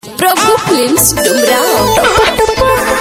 प्रभु films Dumraon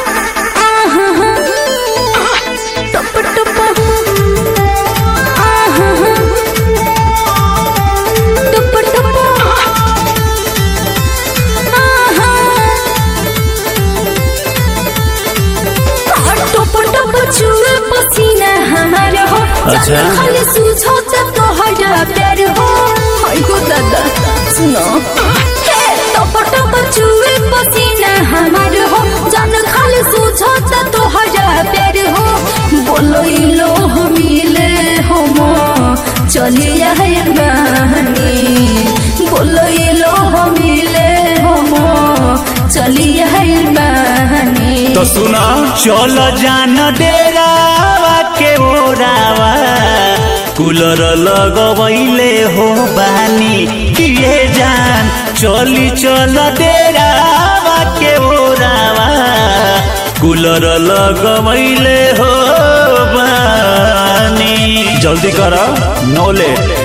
पसीना हमारे हो अच्छा। खाली सूझो तब तो हटा प्यार हो हाय गो दादा सुनो हे टप टप चुए पसीना हमारे हो जान खाली सूझो तब तो हटा प्यार हो बोलो ई लो हम मिले हो मो चलिए है बहनी बोलो ई लो हम मिले हो मो चलिए है बहनी तो सुना चल जान डेरावा के ओरावा कूलर लगवैले हो बानी किए जान चली चल डेरावा के ओरावा कूलर लगवैले हो बानी जल्दी कर नो लेट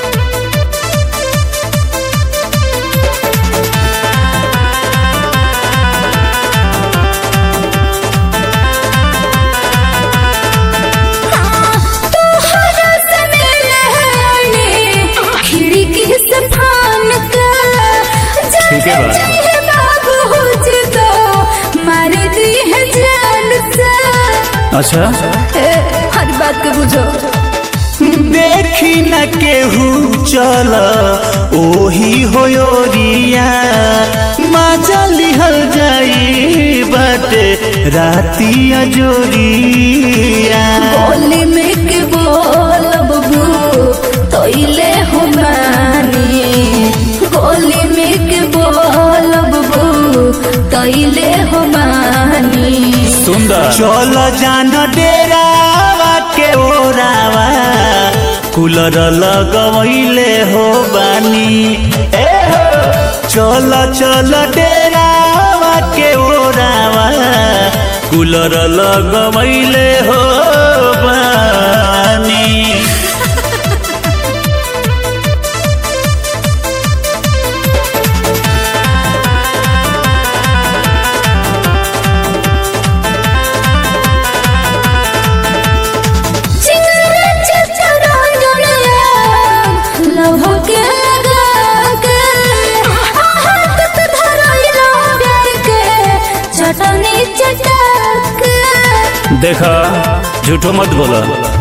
तोहरा से मिले खिड़की से फान कर ठीक है बा। जाने बाबू तो मार दी है जान से अच्छा ए, हर बात को बुझो देखी न केहू चल ओही होयोरिया मजा लिहल जाई बाटे राती अजोरिया बोली में के बोल बबू तोइले हो मानी गोली में के बोल बबू तोइले हो मानी सुंदर चल जान डेरावा के ओरावा कूलर लगवैले हो बानी ए हो चल चल डेरावा के ओरावा कूलर लगवैले हो बानी चिंगरा चचरा लव के लगा के हाथ तो धराइला प्यार के चटनी चटक देखा झूठो मत बोला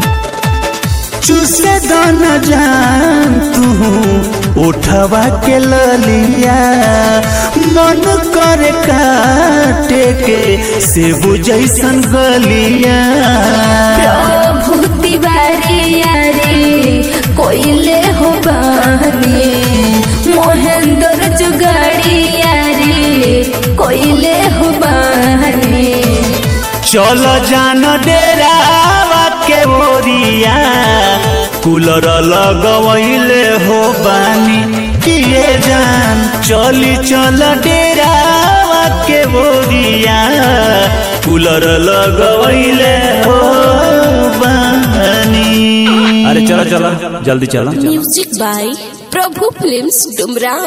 चूसे दाना जान तू उठवा के ललिया मन करे काटे के सेबू जैसन गलिया प्रभु तिवारी यारे कोइले हो बानी मोहेंद्र जुगाड़ी यारे कोइले हो बानी चल जान डेरावा के ओरिया कूलर लगवैले हो बानी किए जान चली चल डेरावा के ओरिया कूलर लगवैले हो बानी अरे चलो चलो जल्दी चलो music by Prabhu films Dumraon